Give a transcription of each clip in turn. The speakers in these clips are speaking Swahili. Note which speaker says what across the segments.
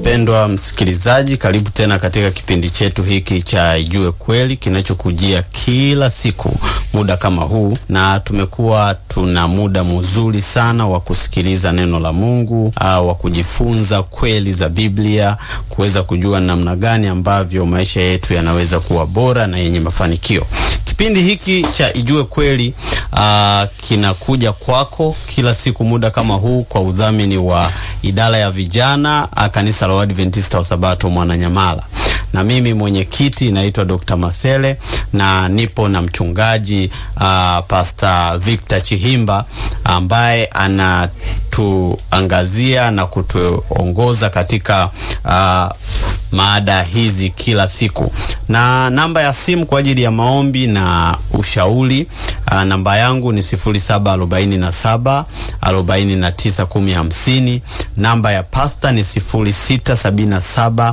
Speaker 1: Mpendwa msikilizaji, karibu tena katika kipindi chetu hiki cha Ijue Kweli kinachokujia kila siku muda kama huu, na tumekuwa tuna muda mzuri sana wa kusikiliza neno la Mungu, uh, wa kujifunza kweli za Biblia, kuweza kujua namna gani ambavyo maisha yetu yanaweza kuwa bora na yenye mafanikio. Kipindi hiki cha Ijue Kweli uh, kinakuja kwako kila siku muda kama huu kwa udhamini wa idara ya vijana uh, kanisa la Waadventista wa Sabato Mwananyamala, na mimi mwenyekiti naitwa Dr. Masele na nipo na mchungaji uh, Pastor Victor Chihimba ambaye anatuangazia na kutuongoza katika uh, maada hizi kila siku, na namba ya simu kwa ajili ya maombi na ushauri uh, namba yangu ni 0747 49 1050. Namba ya pasta ni 0677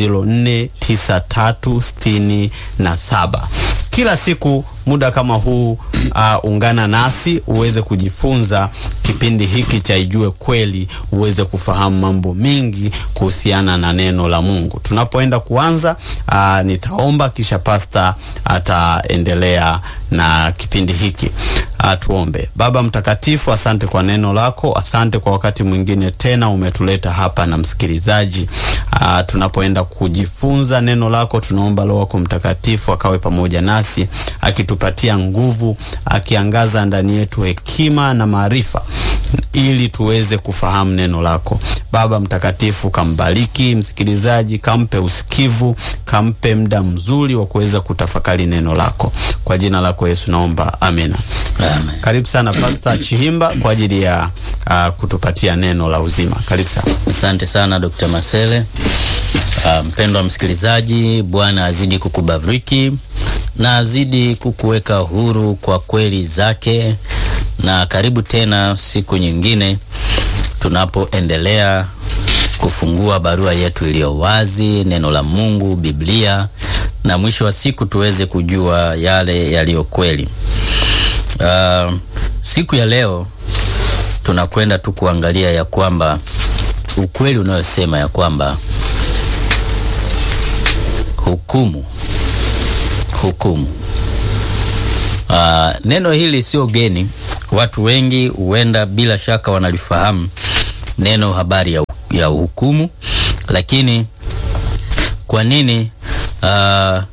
Speaker 1: 049367. Kila siku muda kama huu uh, ungana nasi uweze kujifunza kipindi hiki cha Ijue Kweli, uweze kufahamu mambo mengi kuhusiana na neno la Mungu. Tunapoenda kuanza, uh, nitaomba kisha pasta ataendelea na kipindi hiki. Uh, tuombe. Baba mtakatifu, asante kwa neno lako, asante kwa wakati mwingine tena umetuleta hapa na msikilizaji. Uh, tunapoenda kujifunza neno lako, tunaomba Roho wako Mtakatifu akawe pamoja nasi akitupatia nguvu, akiangaza ndani yetu hekima na maarifa ili tuweze kufahamu neno lako. Baba mtakatifu, kambariki msikilizaji, kampe usikivu, kampe muda mzuri wa kuweza kutafakari neno lako. Kwa jina lako Yesu naomba, amina.
Speaker 2: Amen.
Speaker 1: Karibu sana Pastor Chihimba kwa ajili ya uh, kutupatia neno la uzima. Karibu sana.
Speaker 2: Asante sana Dr. Masele. Uh, mpendwa msikilizaji, Bwana azidi kukubariki na azidi kukuweka huru kwa kweli zake, na karibu tena siku nyingine tunapoendelea kufungua barua yetu iliyo wazi, neno la Mungu, Biblia, na mwisho wa siku tuweze kujua yale yaliyo kweli. Uh, siku ya leo tunakwenda tu kuangalia ya kwamba ukweli unayosema ya kwamba hukumu hukumu. Uh, neno hili sio geni, watu wengi huenda bila shaka wanalifahamu neno habari ya, ya hukumu, lakini kwa nini uh,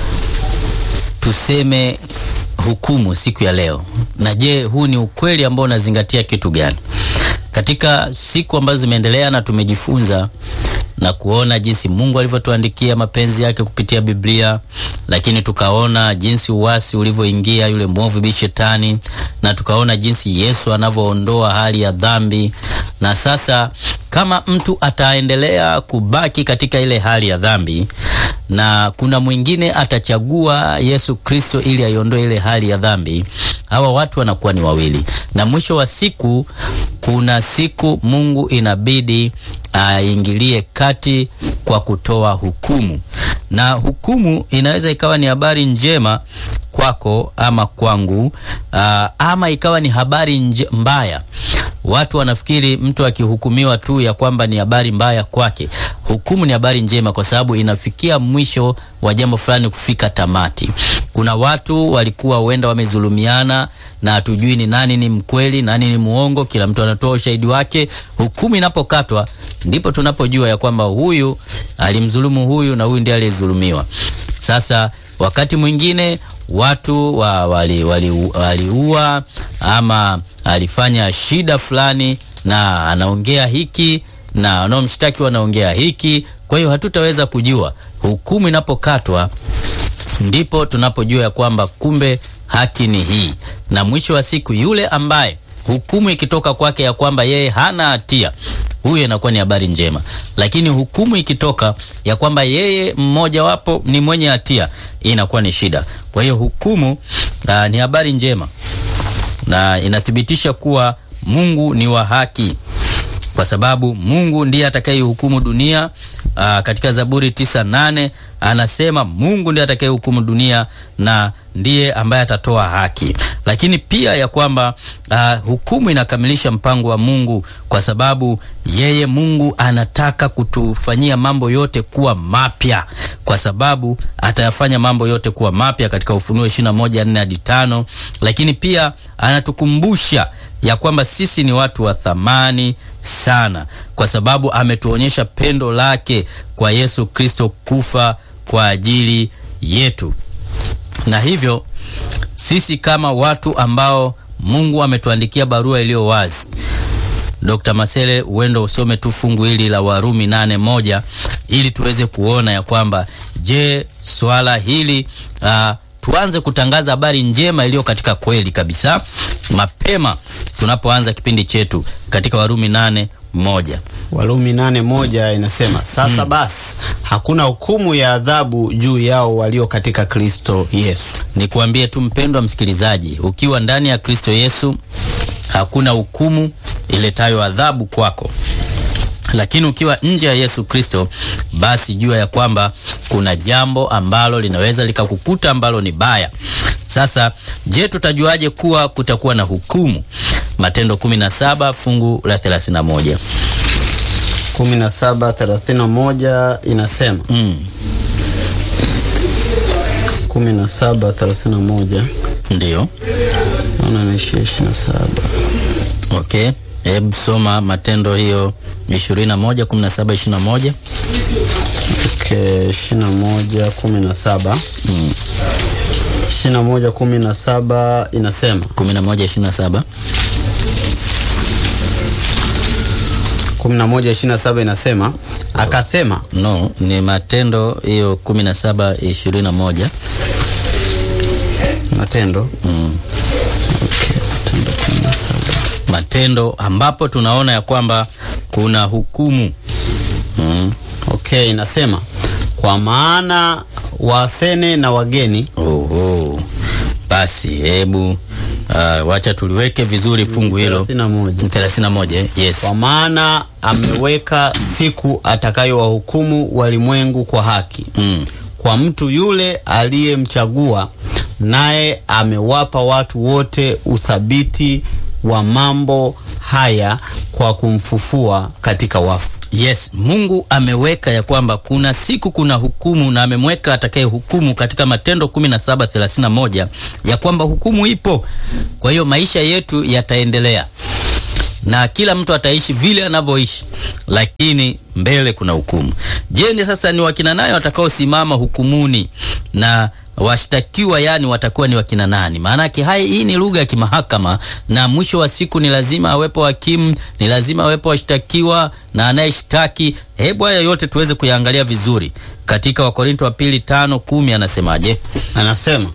Speaker 2: tuseme hukumu siku ya leo? Na je, huu ni ukweli ambao unazingatia kitu gani? Katika siku ambazo zimeendelea na tumejifunza na kuona jinsi Mungu alivyotuandikia mapenzi yake kupitia Biblia, lakini tukaona jinsi uasi ulivyoingia yule mwovu bi Shetani, na tukaona jinsi Yesu anavyoondoa hali ya dhambi. Na sasa kama mtu ataendelea kubaki katika ile hali ya dhambi na kuna mwingine atachagua Yesu Kristo ili aiondoe ile hali ya dhambi, hawa watu wanakuwa ni wawili, na mwisho wa siku, kuna siku Mungu inabidi aingilie kati kwa kutoa hukumu, na hukumu inaweza ikawa ni habari njema kwako ama kwangu, aa, ama ikawa ni habari nje, mbaya. Watu wanafikiri mtu akihukumiwa tu ya kwamba ni habari mbaya kwake. Hukumu ni habari njema, kwa sababu inafikia mwisho wa jambo fulani kufika tamati. Kuna watu walikuwa huenda wamezulumiana na hatujui ni nani ni mkweli, nani ni muongo. Kila mtu anatoa ushahidi wake. Hukumu inapokatwa, ndipo tunapojua ya kwamba huyu alimdhulumu huyu na huyu ndiye aliyedhulumiwa. Sasa wakati mwingine watu wa, wali, wali, waliua ama alifanya shida fulani na anaongea hiki na wanaomshtaki wanaongea hiki. Kwa hiyo hatutaweza kujua. Hukumu inapokatwa ndipo tunapojua ya kwamba kumbe haki ni hii, na mwisho wa siku yule ambaye hukumu ikitoka kwake ya kwamba yeye hana hatia, huyo inakuwa ni habari njema. Lakini hukumu ikitoka ya kwamba yeye mmojawapo ni mwenye hatia, inakuwa ni shida. Kwa hiyo hukumu uh, ni habari njema na inathibitisha kuwa Mungu ni wa haki, kwa sababu Mungu ndiye atakayehukumu dunia. Aa, katika Zaburi tisa nane anasema Mungu ndiye atakayehukumu dunia na ndiye ambaye atatoa haki, lakini pia ya kwamba uh, hukumu inakamilisha mpango wa Mungu, kwa sababu yeye Mungu anataka kutufanyia mambo yote kuwa mapya, kwa sababu atayafanya mambo yote kuwa mapya katika Ufunuo 21:4 hadi 5, lakini pia anatukumbusha ya kwamba sisi ni watu wa thamani sana, kwa sababu ametuonyesha pendo lake kwa Yesu Kristo kufa kwa ajili yetu, na hivyo sisi kama watu ambao Mungu ametuandikia barua iliyo wazi. Dr. Masele, uendo usome tu fungu hili la Warumi nane moja ili tuweze kuona ya kwamba je, swala hili uh, tuanze kutangaza habari njema iliyo katika kweli kabisa mapema tunapoanza kipindi chetu katika Warumi nane moja.
Speaker 1: Warumi nane moja inasema sasa basi hakuna hukumu ya adhabu juu yao walio katika Kristo Yesu.
Speaker 2: Nikuambie tu mpendwa msikilizaji, ukiwa ndani ya Kristo Yesu hakuna hukumu iletayo adhabu kwako, lakini ukiwa nje ya Yesu Kristo, basi jua ya kwamba kuna jambo ambalo linaweza likakukuta ambalo ni baya. Sasa je, tutajuaje kuwa kutakuwa na hukumu? Matendo 17 fungu la 31.
Speaker 1: 17:31 inasema
Speaker 2: Mm,
Speaker 1: 17:31
Speaker 2: ndiyo.
Speaker 1: naona ni 27
Speaker 2: Okay, hebu soma Matendo hiyo 21 17 21.
Speaker 1: Okay, 21 17
Speaker 2: Mm,
Speaker 1: 21 17 inasema
Speaker 2: 11 27.
Speaker 1: 11 27 inasema akasema
Speaker 2: No, ni Matendo hiyo 17 21.
Speaker 1: Matendo
Speaker 2: Mm.
Speaker 1: okay, Matendo 17
Speaker 2: Matendo ambapo tunaona ya kwamba kuna hukumu. Mm.
Speaker 1: okay, inasema kwa maana Waathene na wageni
Speaker 2: Oho. Basi hebu uh, wacha tuliweke vizuri fungu hilo
Speaker 1: 31
Speaker 2: 31. eh? Yes.
Speaker 1: kwa maana ameweka siku atakayowahukumu walimwengu kwa haki
Speaker 2: Mm.
Speaker 1: kwa mtu yule aliyemchagua, naye amewapa watu wote uthabiti wa mambo haya kwa kumfufua katika wafu.
Speaker 2: Yes, Mungu ameweka ya kwamba kuna siku kuna hukumu na amemweka atakaye hukumu katika Matendo 17:31 ya kwamba hukumu ipo. Kwa hiyo maisha yetu yataendelea na kila mtu ataishi vile anavyoishi, lakini mbele kuna hukumu. Je, ni sasa ni wakina nani watakaosimama hukumuni na washtakiwa yani watakuwa ni wakina nani? Maanake hai hii ni lugha ya kimahakama, na mwisho wa siku ni lazima awepo hakimu, ni lazima awepo washtakiwa na anayeshtaki. Hebu haya yote tuweze kuyaangalia vizuri katika Wakorinto wa pili tano kumi anasemaje?
Speaker 1: Anasema,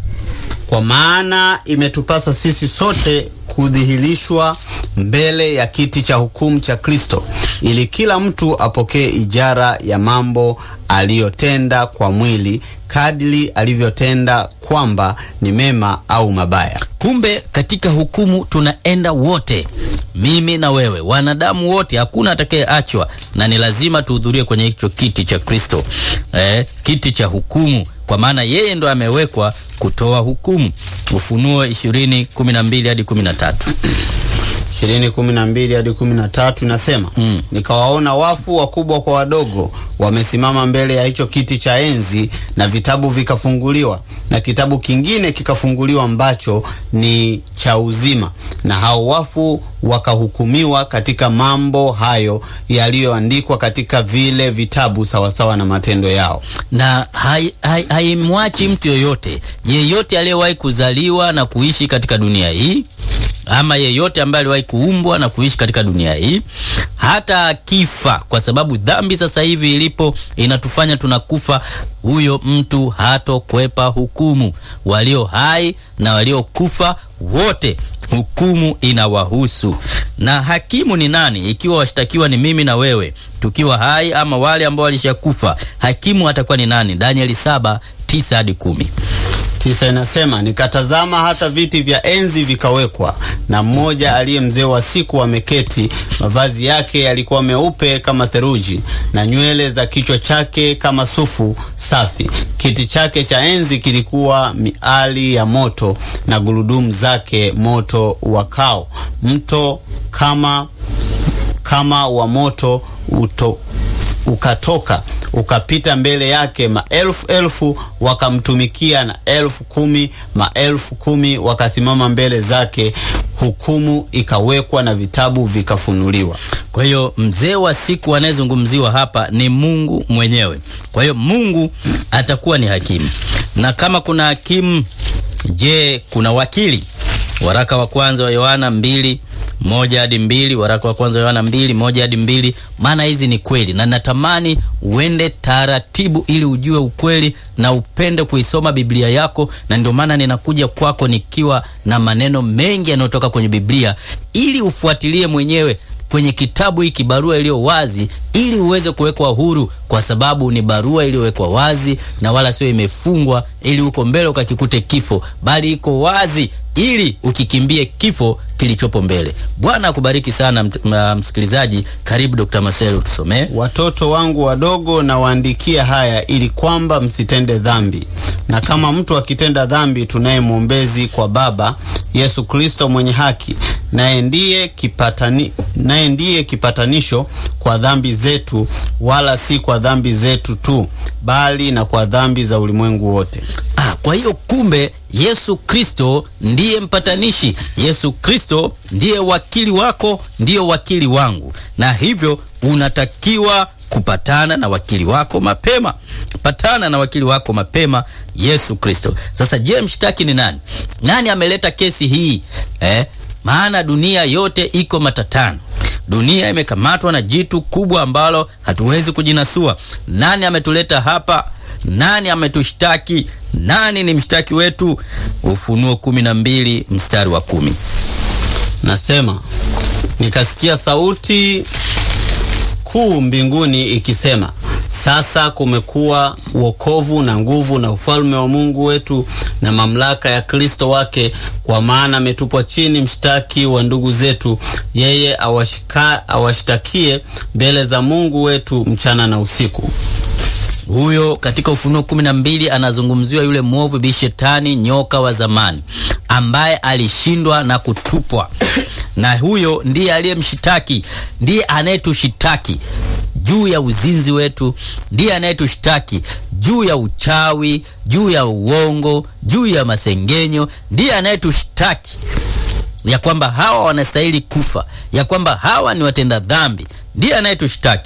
Speaker 1: kwa maana imetupasa sisi sote kudhihirishwa mbele ya kiti cha hukumu cha Kristo, ili kila mtu apokee ijara ya mambo aliyotenda kwa mwili, kadiri alivyotenda, kwamba ni mema au mabaya.
Speaker 2: Kumbe katika hukumu tunaenda wote, mimi na wewe, wanadamu wote, hakuna atakayeachwa, na ni lazima tuhudhurie kwenye hicho kiti cha Kristo, eh, kiti cha hukumu, kwa maana yeye ndo amewekwa kutoa hukumu. Ufunuo 20 12 hadi 13.
Speaker 1: ishirini kumi na mbili hadi kumi na tatu inasema
Speaker 2: Mm.
Speaker 1: nikawaona wafu wakubwa kwa wadogo wamesimama mbele ya hicho kiti cha enzi, na vitabu vikafunguliwa, na kitabu kingine kikafunguliwa ambacho ni cha uzima, na hao wafu wakahukumiwa katika mambo hayo yaliyoandikwa katika vile vitabu sawasawa na matendo yao.
Speaker 2: na haimwachi hai, haimwachi mtu yoyote yeyote aliyewahi kuzaliwa na kuishi katika dunia hii ama yeyote ambaye aliwahi kuumbwa na kuishi katika dunia hii hata akifa, kwa sababu dhambi sasa hivi ilipo inatufanya tunakufa, huyo mtu hatokwepa hukumu. Walio hai na waliokufa wote hukumu inawahusu. Na hakimu ni nani? Ikiwa washtakiwa ni mimi na wewe tukiwa hai ama wale ambao walishakufa, hakimu atakuwa ni nani? Danieli saba tisa hadi kumi.
Speaker 1: tisa inasema nikatazama, hata viti vya enzi vikawekwa, na mmoja aliye mzee wa siku ameketi. Mavazi yake yalikuwa meupe kama theluji, na nywele za kichwa chake kama sufu safi. Kiti chake cha enzi kilikuwa miali ya moto, na gurudumu zake moto wakao. Mto kama kama wa moto uto, ukatoka ukapita mbele yake, maelfu elfu wakamtumikia, na elfu kumi maelfu kumi wakasimama mbele zake. Hukumu ikawekwa na vitabu vikafunuliwa.
Speaker 2: Kwa hiyo mzee wa siku anayezungumziwa hapa ni Mungu mwenyewe. Kwa hiyo Mungu atakuwa ni hakimu, na kama kuna hakimu, je, kuna wakili? Waraka wa kwanza wa Yohana mbili moja hadi mbili waraka wa kwanza Yohana mbili moja hadi mbili Maana hizi ni kweli, na natamani uende taratibu ili ujue ukweli na upende kuisoma Biblia yako, na ndio maana ninakuja kwako nikiwa na maneno mengi yanayotoka kwenye Biblia ili ufuatilie mwenyewe kwenye kitabu hiki, barua iliyo wazi, ili uweze kuwekwa huru, kwa sababu ni barua iliyowekwa wazi na wala sio imefungwa ili uko mbele ukakikute kifo, bali iko wazi ili ukikimbie kifo kilichopo mbele. Bwana akubariki sana msikilizaji. Karibu Dr. Marcel, tusomee.
Speaker 1: Watoto wangu wadogo, na waandikia haya ili kwamba msitende dhambi. Na kama mtu akitenda dhambi, tunaye mwombezi kwa Baba, Yesu Kristo mwenye haki, naye ndiye kipatani, naye ndiye kipatanisho kwa dhambi zetu, wala si kwa dhambi zetu tu, bali na kwa dhambi za ulimwengu wote.
Speaker 2: Ah, kwa hiyo kumbe Yesu Kristo ndiye mpatanishi. Yesu Kristo ndiye wakili wako, ndiyo wakili wangu, na hivyo unatakiwa kupatana na wakili wako mapema. Patana na wakili wako mapema, Yesu Kristo. Sasa je, mshtaki ni nani? Nani ameleta kesi hii eh? Maana dunia yote iko matatani. Dunia imekamatwa na jitu kubwa ambalo hatuwezi kujinasua. Nani ametuleta hapa? Nani ametushtaki? Nani ni mshtaki wetu? Ufunuo kumi na mbili mstari wa kumi
Speaker 1: nasema, nikasikia sauti kuu mbinguni ikisema, sasa kumekuwa wokovu na nguvu na ufalme wa Mungu wetu na mamlaka ya Kristo wake, kwa maana ametupwa chini mshtaki wa ndugu zetu, yeye awashika, awashtakie mbele za Mungu wetu mchana na usiku.
Speaker 2: Huyo katika Ufunuo kumi na mbili anazungumziwa yule mwovu bi Shetani, nyoka wa zamani ambaye alishindwa na kutupwa, na huyo ndiye aliyemshitaki, ndiye anayetushitaki juu ya uzinzi wetu, ndiye anayetushtaki juu ya uchawi, juu ya uongo, juu ya masengenyo, ndiye anayetushtaki ya kwamba hawa wanastahili kufa, ya kwamba hawa ni watenda dhambi, ndiye anayetushtaki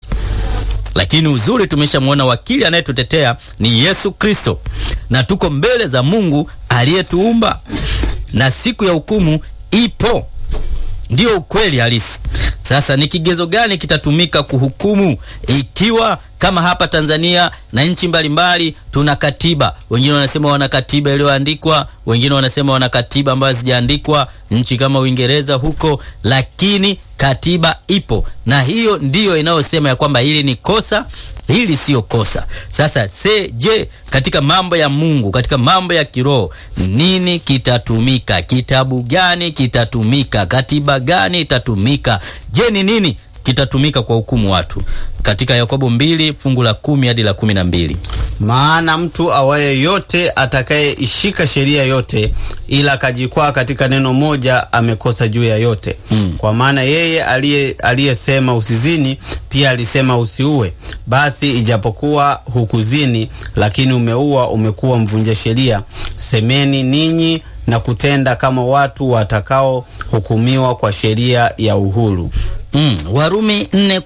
Speaker 2: lakini uzuri tumeshamwona wakili anayetutetea ni Yesu Kristo, na tuko mbele za Mungu aliyetuumba, na siku ya hukumu ipo. Ndiyo ukweli halisi. Sasa ni kigezo gani kitatumika kuhukumu ikiwa kama hapa Tanzania na nchi mbalimbali tuna katiba? Wengine wanasema wana katiba iliyoandikwa, wengine wanasema wana katiba ambayo hazijaandikwa, nchi kama Uingereza huko, lakini katiba ipo, na hiyo ndiyo inayosema ya kwamba hili ni kosa, hili siyo kosa. Sasa se je, katika mambo ya Mungu, katika mambo ya kiroho, nini kitatumika? Kitabu gani kitatumika? Katiba gani itatumika? Je, ni nini kitatumika kwa hukumu watu? Katika Yakobo mbili fungu la kumi hadi la kumi na mbili
Speaker 1: maana mtu awaye yote atakayeishika sheria yote ila akajikwaa katika neno moja amekosa juu ya yote.
Speaker 2: Mm.
Speaker 1: Kwa maana yeye aliyesema usizini pia alisema usiue. Basi ijapokuwa hukuzini, lakini umeua, umekuwa mvunja sheria. Semeni ninyi na kutenda kama watu watakaohukumiwa kwa sheria ya uhuru.
Speaker 2: Mm, Warumi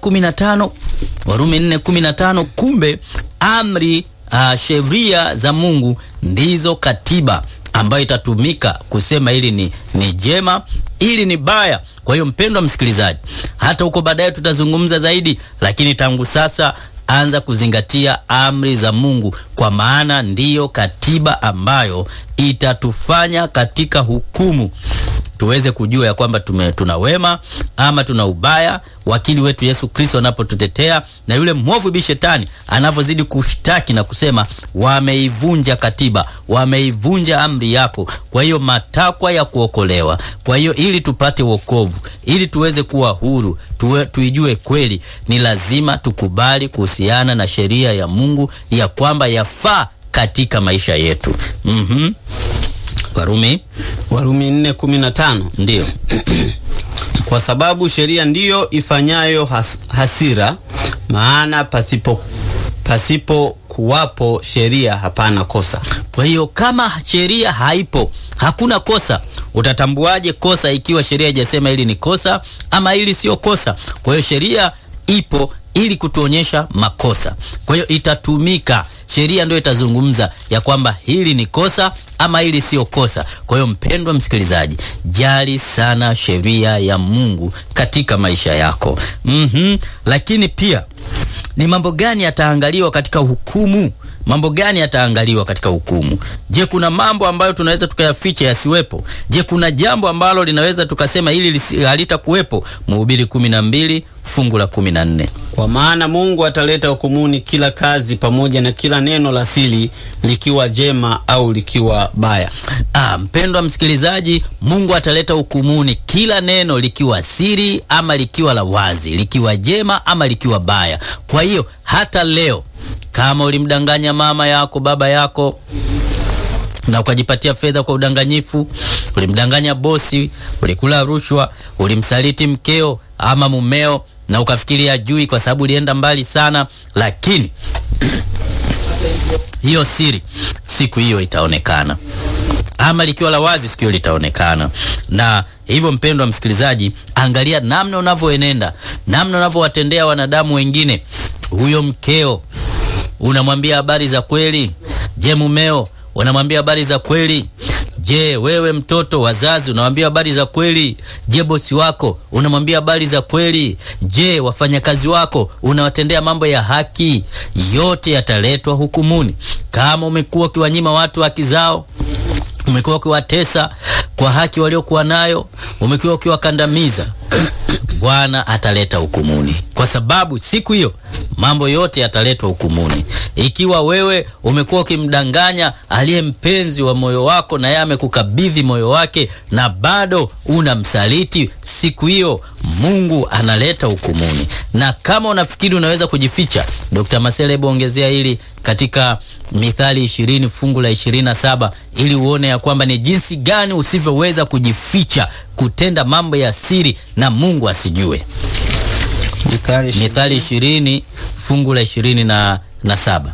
Speaker 2: 4:15 Warumi 4:15 kumbe amri uh, sheria za Mungu ndizo katiba ambayo itatumika kusema hili ni, ni jema, hili ni baya. Kwa hiyo mpendwa msikilizaji, hata huko baadaye tutazungumza zaidi, lakini tangu sasa anza kuzingatia amri za Mungu, kwa maana ndiyo katiba ambayo itatufanya katika hukumu tuweze kujua ya kwamba tume, tuna wema ama tuna ubaya. Wakili wetu Yesu Kristo anapotutetea na yule mwovu bi shetani anavyozidi kushtaki na kusema wameivunja katiba, wameivunja amri yako. Kwa hiyo matakwa ya kuokolewa, kwa hiyo ili tupate wokovu, ili tuweze kuwa huru, tuwe, tuijue kweli, ni lazima tukubali kuhusiana na sheria ya Mungu ya kwamba yafaa katika maisha yetu. Mhm. Warumi
Speaker 1: Warumi 4:15
Speaker 2: ndio
Speaker 1: kwa sababu sheria ndiyo ifanyayo has, hasira, maana pasipo pasipo kuwapo sheria hapana kosa.
Speaker 2: Kwa hiyo kama sheria haipo, hakuna kosa. Utatambuaje kosa ikiwa sheria haijasema hili ni kosa ama hili sio kosa? Kwa hiyo sheria ipo ili kutuonyesha makosa. Kwa hiyo itatumika, sheria ndio itazungumza ya kwamba hili ni kosa ama hili sio kosa. Kwa hiyo mpendwa msikilizaji, jali sana sheria ya Mungu katika maisha yako. Mhm. Lakini pia ni mambo gani yataangaliwa katika hukumu? Mambo gani yataangaliwa katika hukumu? Je, kuna mambo ambayo tunaweza tukayaficha yasiwepo? Je, kuna jambo ambalo linaweza tukasema hili lisi- halitakuwepo? Mhubiri kumi na mbili fungu la kumi na nne.
Speaker 1: Kwa maana Mungu ataleta hukumuni kila kazi pamoja na kila neno la siri, likiwa jema au likiwa baya.
Speaker 2: Ah, mpendwa msikilizaji, Mungu ataleta hukumuni kila neno likiwa siri ama likiwa la wazi, likiwa jema ama likiwa baya. Kwa hiyo hata leo kama ulimdanganya mama yako, baba yako na ukajipatia fedha kwa udanganyifu, ulimdanganya bosi, ulikula rushwa, ulimsaliti mkeo ama mumeo na ukafikiri ajui kwa sababu ulienda mbali sana, lakini hiyo siri siku hiyo itaonekana ama likiwa la wazi siku hiyo litaonekana. Na hivyo mpendwa msikilizaji, angalia namna unavyoenenda, namna unavyowatendea wanadamu wengine. Huyo mkeo unamwambia habari za kweli? Je, mumeo unamwambia habari za kweli? Je, wewe mtoto, wazazi unamwambia habari za kweli? Je, bosi wako unamwambia habari za kweli? Je, wafanyakazi wako unawatendea mambo ya haki? Yote yataletwa hukumuni. Kama umekuwa ukiwanyima watu haki zao, umekuwa ukiwatesa kwa haki waliokuwa nayo, umekuwa ukiwakandamiza, Bwana ataleta hukumuni, kwa sababu siku hiyo mambo yote yataletwa hukumuni. Ikiwa wewe umekuwa ukimdanganya aliye mpenzi wa moyo wako na yeye amekukabidhi moyo wake na bado unamsaliti, siku hiyo Mungu analeta hukumuni. Na kama unafikiri unaweza kujificha, Dr. Masele, hebu ongezea hili katika Mithali ishirini fungu la ishirini na saba ili uone ya kwamba ni jinsi gani usivyoweza kujificha kutenda mambo ya siri na Mungu asijue.
Speaker 1: Mithali
Speaker 2: Mithali ishirini fungu la ishirini na, na saba.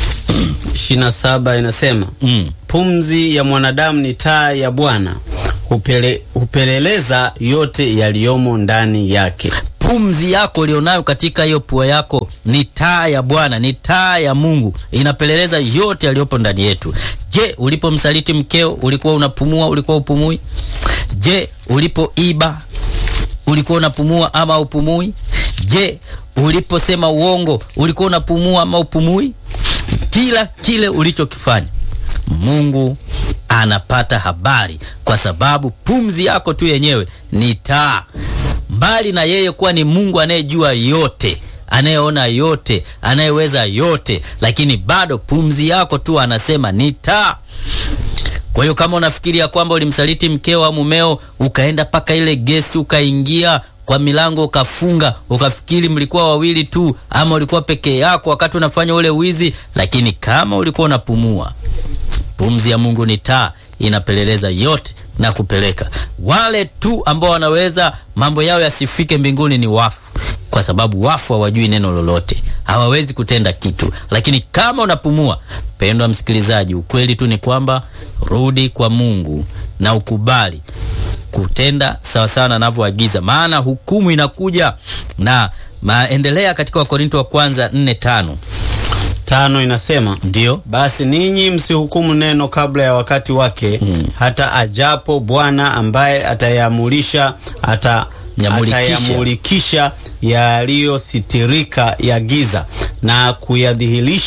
Speaker 1: 27 inasema
Speaker 2: Mm.
Speaker 1: pumzi ya mwanadamu ni taa ya Bwana, hupele, hupeleleza yote yaliyomo ndani yake.
Speaker 2: Pumzi yako ulionayo katika hiyo pua yako ni taa ya Bwana, ni taa ya Mungu, inapeleleza yote yaliyopo ndani yetu. Je, ulipomsaliti mkeo ulikuwa unapumua? Ulikuwa upumui? Je, ulipoiba ulikuwa unapumua ama upumui? Je, uliposema uongo ulikuwa unapumua ama upumui? Kila kile ulichokifanya Mungu anapata habari, kwa sababu pumzi yako tu yenyewe ni taa. Mbali na yeye kuwa ni Mungu anayejua yote, anayeona yote, anayeweza yote, lakini bado pumzi yako tu anasema ni taa. Kwa hiyo kama unafikiria kwamba ulimsaliti mkeo au mumeo, ukaenda mpaka ile gesti, ukaingia kwa milango ukafunga, ukafikiri mlikuwa wawili tu, ama ulikuwa peke yako wakati unafanya ule wizi, lakini kama ulikuwa unapumua, pumzi ya Mungu ni taa, inapeleleza yote na kupeleka. Wale tu ambao wanaweza mambo yao yasifike mbinguni ni wafu, kwa sababu wafu hawajui neno lolote, hawawezi kutenda kitu. Lakini kama unapumua, pendwa msikilizaji, ukweli tu ni kwamba rudi kwa Mungu na ukubali kutenda sawasawa na anavyoagiza, maana hukumu inakuja. Na maendelea katika Wakorinto wa kwanza nne tano
Speaker 1: Tano inasema
Speaker 2: ndio
Speaker 1: basi ninyi msihukumu neno kabla ya wakati wake, hata ajapo Bwana ambaye atayamulisha ata
Speaker 2: Nyamulikisha.
Speaker 1: atayamulikisha yaliyositirika ya giza na kuyadhihirisha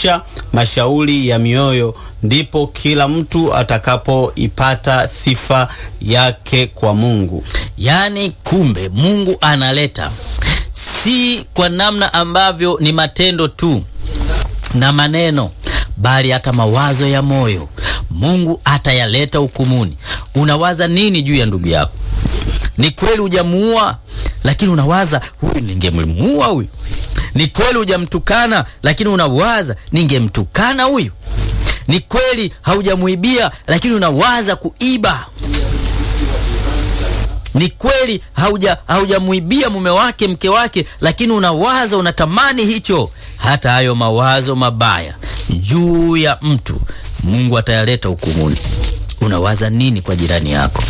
Speaker 1: mashauri ya mioyo, ndipo kila mtu atakapoipata sifa yake kwa Mungu.
Speaker 2: Yaani, kumbe Mungu analeta si kwa namna ambavyo ni matendo tu na maneno, bali hata mawazo ya moyo. Mungu atayaleta hukumuni. Unawaza nini juu ya ndugu yako? Ni kweli hujamuua, lakini unawaza huyu ningemuua huyu. Ni kweli hujamtukana, lakini unawaza ningemtukana huyu. Ni kweli haujamuibia, lakini unawaza kuiba. Ni kweli hauja haujamuibia mume wake mke wake, lakini unawaza unatamani hicho. Hata hayo mawazo mabaya juu ya mtu Mungu atayaleta hukumuni. Unawaza nini kwa jirani yako?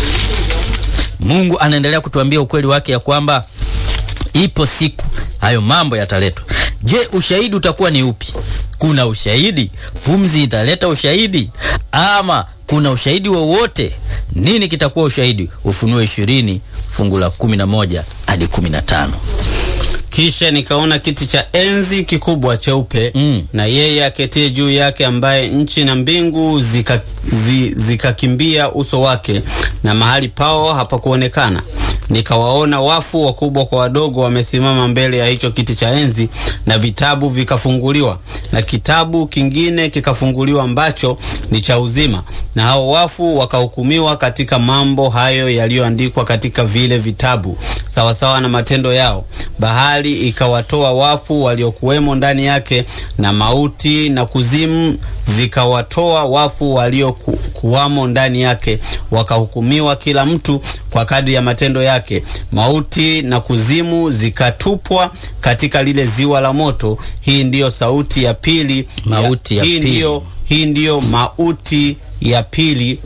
Speaker 2: Mungu anaendelea kutuambia ukweli wake ya kwamba ipo siku hayo mambo yataletwa. Je, ushahidi utakuwa ni upi? Kuna ushahidi? Pumzi italeta ushahidi ama kuna ushahidi wowote? Nini kitakuwa ushahidi? Ufunuo ishirini fungu la kumi na moja hadi kumi na tano.
Speaker 1: Kisha nikaona kiti cha enzi kikubwa cheupe
Speaker 2: Mm.
Speaker 1: na yeye aketie juu yake, ambaye nchi na mbingu zika- zi- zikakimbia uso wake, na mahali pao hapakuonekana. Nikawaona wafu wakubwa kwa wadogo wamesimama mbele ya hicho kiti cha enzi, na vitabu vikafunguliwa, na kitabu kingine kikafunguliwa ambacho ni cha uzima, na hao wafu wakahukumiwa katika mambo hayo yaliyoandikwa katika vile vitabu, sawasawa na matendo yao. Bahari ikawatoa wafu waliokuwemo ndani yake, na mauti na kuzimu zikawatoa wafu waliokuwamo ndani yake, wakahukumiwa kila mtu kwa kadri ya matendo yake. Mauti na kuzimu zikatupwa katika lile ziwa la moto. Hii ndiyo sauti ya pili
Speaker 2: Mauti ya
Speaker 1: hii
Speaker 2: pili.
Speaker 1: ndiyo, hii ndiyo mauti ya pili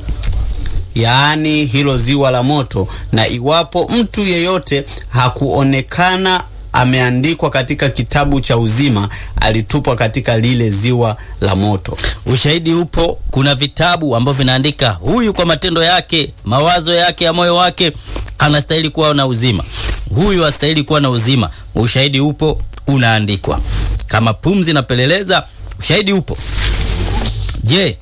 Speaker 1: yaani hilo ziwa la moto. Na iwapo mtu yeyote hakuonekana ameandikwa katika kitabu cha uzima, alitupwa katika lile ziwa la moto.
Speaker 2: Ushahidi upo. Kuna vitabu ambavyo vinaandika huyu kwa matendo yake, mawazo yake ya moyo wake anastahili kuwa na uzima, huyu astahili kuwa na uzima. Ushahidi upo, unaandikwa. Kama pumzi napeleleza, ushahidi upo. Je,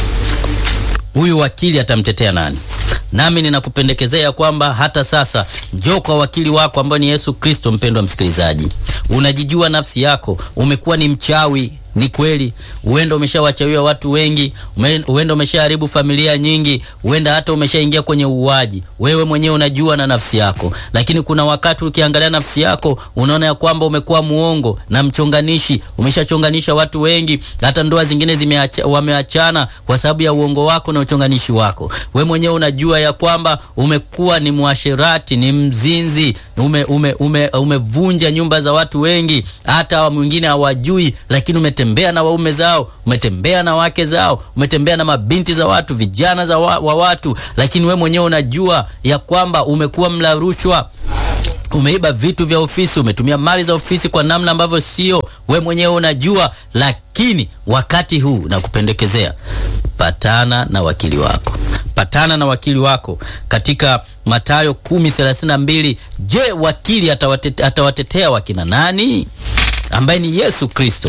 Speaker 2: huyu wakili atamtetea nani? Nami ninakupendekezea kwamba hata sasa njoo kwa wakili wako ambaye ni Yesu Kristo. Mpendwa msikilizaji, unajijua nafsi yako, umekuwa ni mchawi. Ni kweli, huenda umeshawachawia watu wengi, ume- huenda umeshaharibu familia nyingi, huenda hata umeshaingia kwenye uuaji. Wewe mwenyewe unajua na nafsi yako, lakini kuna wakati ukiangalia nafsi yako unaona ya kwamba umekuwa muongo na mchonganishi, umeshachonganisha watu wengi, hata ndoa zingine zimeacha, wameachana kwa sababu ya uongo wako na uchonganishi wako. We mwenyewe unajua ya kwamba umekuwa ni mwasherati, ni mzinzi, ume, ume, ume, umevunja nyumba za watu wengi, hata wa mwingine hawajui, lakini umetembea na waume zao, umetembea na wake zao, umetembea na mabinti za watu, vijana za wa, wa watu, lakini we mwenyewe unajua ya kwamba umekuwa mla rushwa umeiba vitu vya ofisi, umetumia mali za ofisi kwa namna ambavyo sio. We mwenyewe unajua, lakini wakati huu nakupendekezea, patana na wakili wako, patana na wakili wako katika Mathayo 10:32. Je, wakili atawate, atawatetea wakina nani? Ambaye ni Yesu Kristo.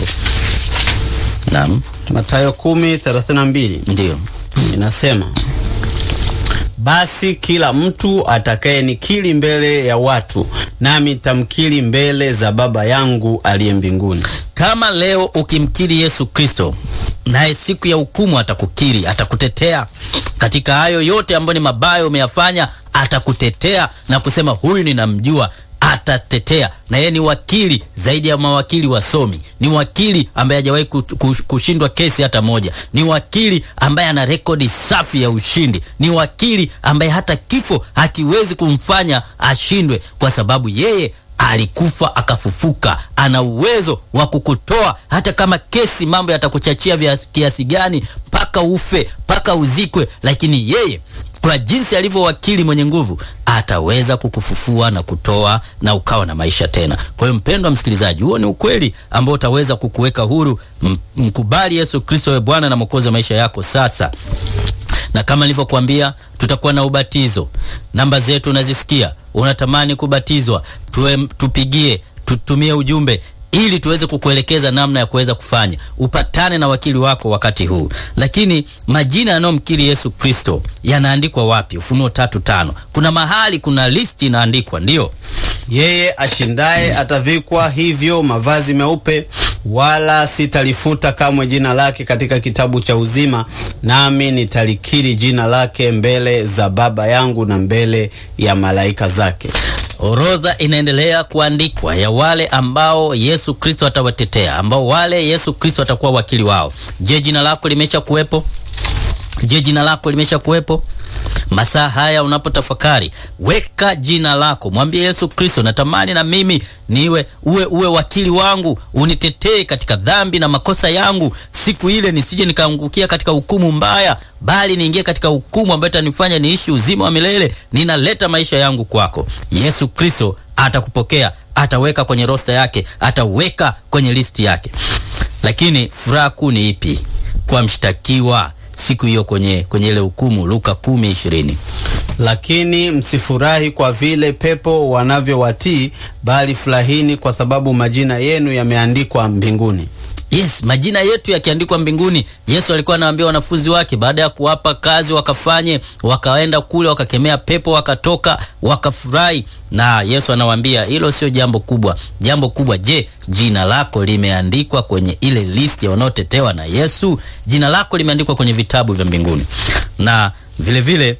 Speaker 2: Naam,
Speaker 1: Mathayo 10:32
Speaker 2: ndio
Speaker 1: inasema basi kila mtu atakayenikiri mbele ya watu, nami tamkiri mbele za Baba yangu aliye mbinguni.
Speaker 2: Kama leo ukimkiri Yesu Kristo, naye siku ya hukumu atakukiri, atakutetea katika hayo yote ambayo ni mabaya umeyafanya, atakutetea na kusema huyu ninamjua, atatetea. Na yeye ni wakili zaidi ya mawakili wasomi, ni wakili ambaye hajawahi ku- ku- kushindwa kesi hata moja, ni wakili ambaye ana rekodi safi ya ushindi, ni wakili ambaye hata kifo hakiwezi kumfanya ashindwe, kwa sababu yeye alikufa akafufuka. Ana uwezo wa kukutoa hata kama kesi mambo yatakuchachia vya kiasi gani, mpaka ufe, mpaka uzikwe, lakini yeye kwa jinsi alivyo wakili mwenye nguvu ataweza kukufufua na kutoa na ukawa na maisha tena. Kwa hiyo mpendwa msikilizaji, huo ni ukweli ambao utaweza kukuweka huru. M- Mkubali Yesu Kristo we Bwana na Mwokozi wa maisha yako sasa na kama nilivyokuambia tutakuwa na ubatizo. Namba zetu unazisikia, unatamani kubatizwa, tuwe, tupigie, tutumie ujumbe ili tuweze kukuelekeza namna ya kuweza kufanya upatane na wakili wako wakati huu. Lakini majina yanayomkiri Yesu Kristo yanaandikwa wapi? Ufunuo tatu tano. Kuna mahali kuna listi inaandikwa, ndiyo
Speaker 1: Yeye ashindaye atavikwa hivyo mavazi meupe, wala sitalifuta kamwe jina lake katika kitabu cha uzima, nami nitalikiri jina lake mbele za Baba yangu na mbele ya malaika zake.
Speaker 2: Orodha inaendelea kuandikwa ya wale ambao Yesu Kristo atawatetea, ambao wale Yesu Kristo atakuwa wakili wao. Je, jina lako limesha kuwepo? Je, jina lako limesha kuwepo? Masaa haya unapotafakari, weka jina lako, mwambie Yesu Kristo, natamani na mimi niwe uwe, uwe wakili wangu, unitetee katika dhambi na makosa yangu, siku ile nisije nikaangukia katika hukumu mbaya, bali niingie katika hukumu ambayo itanifanya niishi uzima wa milele. Ninaleta maisha yangu kwako. Yesu Kristo atakupokea, ataweka kwenye rosta yake, ataweka kwenye listi yake. Lakini furaha kuu ni ipi kwa mshtakiwa siku hiyo kwenye kwenye ile hukumu? Luka kumi ishirini.
Speaker 1: Lakini msifurahi kwa vile pepo wanavyowatii, bali furahini kwa sababu majina yenu yameandikwa mbinguni.
Speaker 2: Yes, majina yetu yakiandikwa mbinguni. Yesu alikuwa anawaambia wanafunzi wake baada ya kuwapa kazi wakafanye, wakaenda kule wakakemea pepo, wakatoka, wakafurahi. Na Yesu anawaambia hilo sio jambo kubwa. Jambo kubwa, je, jina lako limeandikwa kwenye ile listi ya wanaotetewa na Yesu? Jina lako limeandikwa kwenye vitabu vya mbinguni. Na vile vile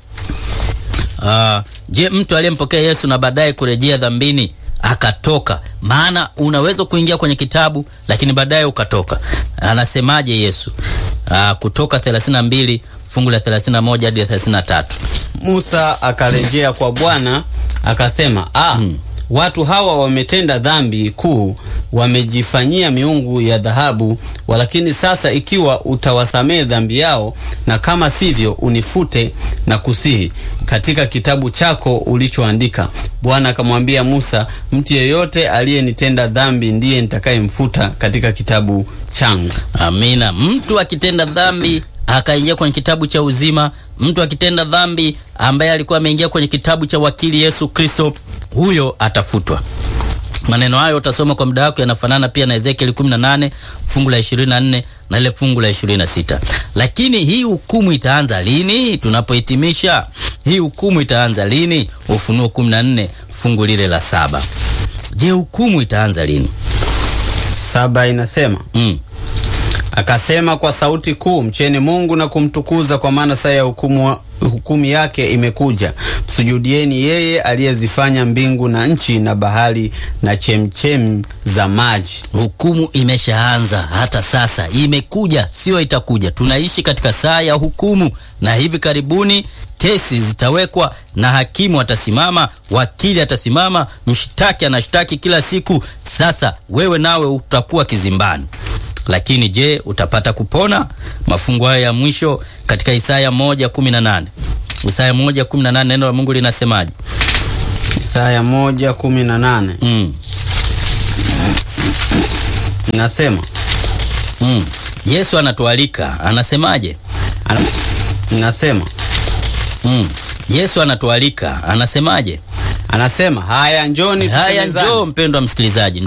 Speaker 2: uh, je, mtu aliyempokea Yesu na baadaye kurejea dhambini akatoka maana unaweza kuingia kwenye kitabu lakini baadaye ukatoka. Anasemaje Yesu? Aa, Kutoka 32 fungu la 31 hadi 33.
Speaker 1: Musa akarejea kwa Bwana akasema, ah, watu hawa wametenda dhambi kuu, wamejifanyia miungu ya dhahabu. Walakini sasa ikiwa utawasamehe dhambi yao, na kama sivyo, unifute na kusihi katika kitabu chako ulichoandika. Bwana akamwambia Musa, mtu yeyote aliyenitenda dhambi ndiye nitakayemfuta katika kitabu changu.
Speaker 2: Amina. Mtu akitenda dhambi akaingia kwenye kitabu cha uzima, mtu akitenda dhambi ambaye alikuwa ameingia kwenye kitabu cha wakili Yesu Kristo, huyo atafutwa. Maneno hayo utasoma kwa muda wako, yanafanana pia na Ezekiel 18 fungu la 24 na ile fungu la 26. Lakini hii hukumu itaanza lini? Tunapohitimisha, hii hukumu itaanza lini? Ufunuo 14 fungu lile la saba. Je, hukumu itaanza lini?
Speaker 1: Saba inasema
Speaker 2: Mm.
Speaker 1: Akasema kwa sauti kuu, mcheni Mungu na kumtukuza, kwa maana saa ya hukumu, hukumu yake imekuja. Msujudieni yeye aliyezifanya mbingu na nchi na bahari na chemchem za maji.
Speaker 2: Hukumu imeshaanza, hata sasa imekuja, sio itakuja. Tunaishi katika saa ya hukumu, na hivi karibuni kesi zitawekwa na hakimu atasimama, wakili atasimama, mshtaki anashtaki kila siku. Sasa wewe nawe utakuwa kizimbani. Lakini je, utapata kupona? Mafungu haya ya mwisho katika Isaya moja kumi na nane Isaya moja kumi na nane neno la Mungu linasemaje?
Speaker 1: Isaya moja kumi na nane
Speaker 2: Mm.
Speaker 1: inasema
Speaker 2: Mm. Yesu anatualika, anasemaje?
Speaker 1: ana- inasema
Speaker 2: Mm. Yesu anatualika, anasemaje?
Speaker 1: anasema haya, njoni
Speaker 2: Haya,
Speaker 1: tusemezane.
Speaker 2: njoo mpendwa msikilizaji.